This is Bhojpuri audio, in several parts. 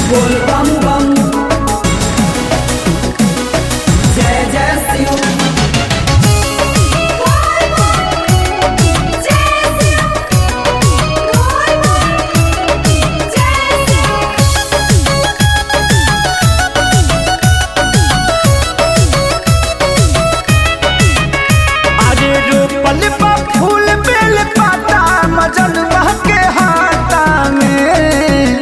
बोल बम बम जय जय शिव अरे रोपल बा फूल बेल पाता मजन के हाथा में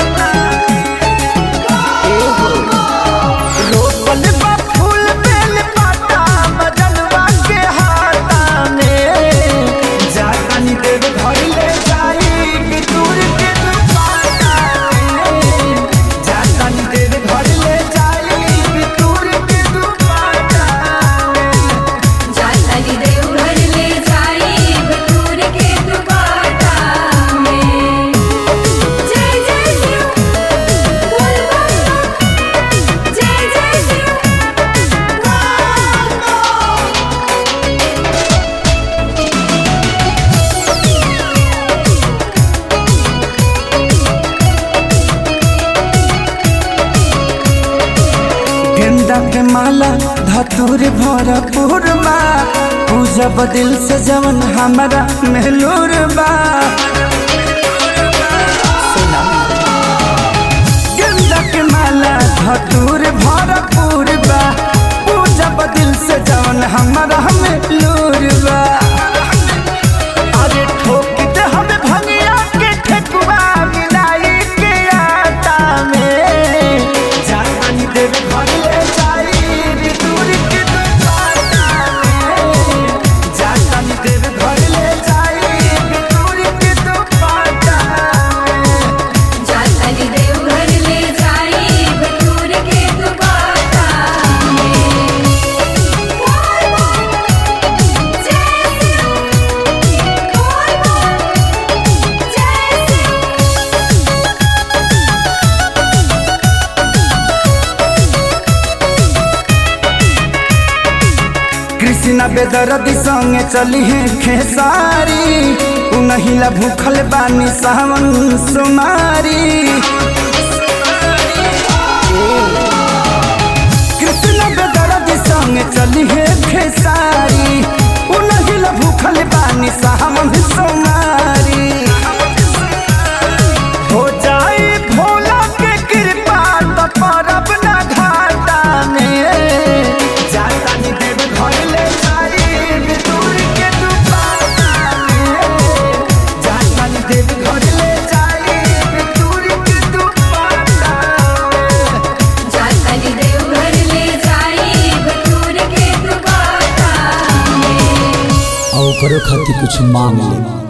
रोपल बा फूल बेल पाता मजन के हाथा में जानी देव घर ले जाई कि दूर के दुपाटा में जानी देव घर ले जाई कि दूर के दुपाटा में जाताली देवघर ले जाई बटूर के दुपाटा में जय जय शिव बोल बम जय जय शिव गेंदा के माला धतूर भरपूर बा पूजब दिल से जवन हमारा मेहलूर बा गेंदा के माला धतूर भरपूर बा पूजब दिल से जवन हमारा मेहलूर बा अरे ठोक दे हमें भंगिया के ठेकुआ मिलाई के आटा में जानी देव घर ले जाई दूर के दुपाटा में जानी देव घर ले जाई दूर के दुपाटा में जाताली देवघर ले जाई बटूर के दुपाटा में बोल बम जय शिव बोल बम जय शिव कृष्णा बेदरदी संगे चली है खेसारी उनहिला भूखल बानी सावन सुमारी कृष्णा बेदरदी संगे चली है खेसारी उनहिला भूखल बानी सावन सुमारी हो जाए भोला के कृपा तो परब ना घाटा में जातानी देव घर ले जाई दूर के दुपाटा में जातानी देव घर ले जाई दूर के दुपाटा में जाताली देवघर ले जाई बटूर के दुपाटा में और ओकरो खातिर कुछ मांग ले